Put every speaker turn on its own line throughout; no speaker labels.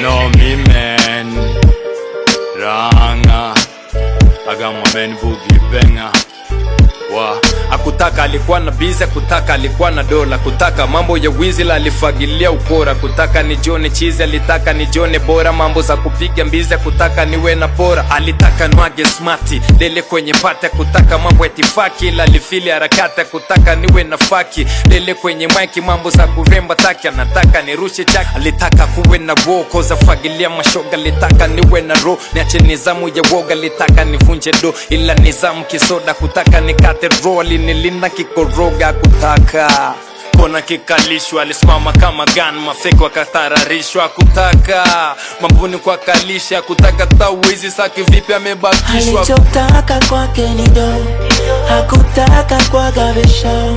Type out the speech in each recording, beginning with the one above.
know me man Ranga I got my man Boogie Banger wa akutaka alikuwa na biza kutaka alikuwa na dola kutaka mambo ya wizi la alifagilia ukora kutaka ni jone chizi alitaka ni jone bora mambo za kupiga mbiza kutaka niwe na bora alitaka nwage smati lele kwenye pata kutaka mambo ya tifaki ila alifili harakati kutaka niwe na faki lele kwenye maiki mambo za kuremba taki anataka nirushe chaki alitaka kuwe na woko za fagilia mashoga alitaka niwe na ro niache nizamu ya woga alitaka nivunje do ila nizamu kisoda kutaka nikate ro alinilinda kikoroga kutaka kona kikalishwa alisimama kama gan mafeki wakatararishwa kutaka mambuni kwa kalisha kutaka tawizi saki vipi amebakishwa
alichotaka kwake ni do hakutaka kwa gabisho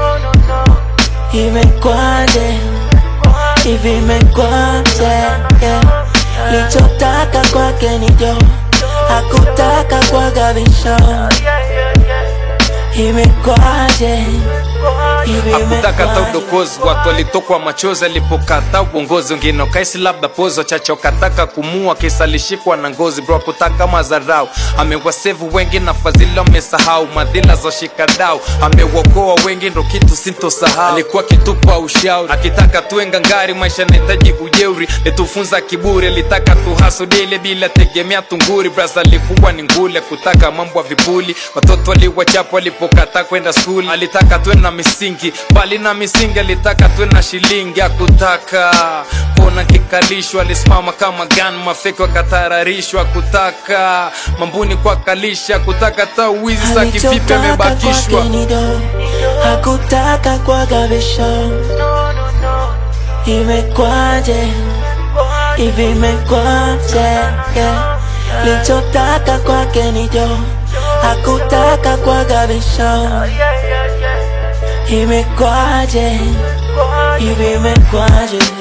imekwaje hivi imekwaje yeah. lichotaka kwake ni do hakutaka kwa gabisho imekwaje hivi
hakutaka ta
imekwaje
udokozi watu walitokwa machozi alipokata uongozi wengine wakaisi labda pozo chacho kataka kumua kisa alishikwa na ngozi bro kutaka mazarau amewasevu wengi na fadhila amesahau madhila za shikadau amewokoa wengi ndo kitu sintosahau alikuwa kitupa ushauri akitaka tuwe ngangari maisha nahitaji ujeuri litufunza kiburi alitaka tuhasudile bila tegemea tunguri bras alikuwa ni ngule kutaka mambo ya vipuli watoto waliwachapa walipokata kwenda skuli alitaka tuwe na misingi bali na misingi alitaka tuwe na shilingi akutaka kona kikalishwa alisimama kama gan mafeki wakatararishwa kutaka mambuni kwa kalisha kutaka ta wizi za kivipi
alichotaka
amebakishwa
kwake ni do hakutaka kwa gabisho imekwaje hivi imekwaje yeah. lichotaka kwake ni do hakutaka kwa gabisho imekwaje hivi imekwaje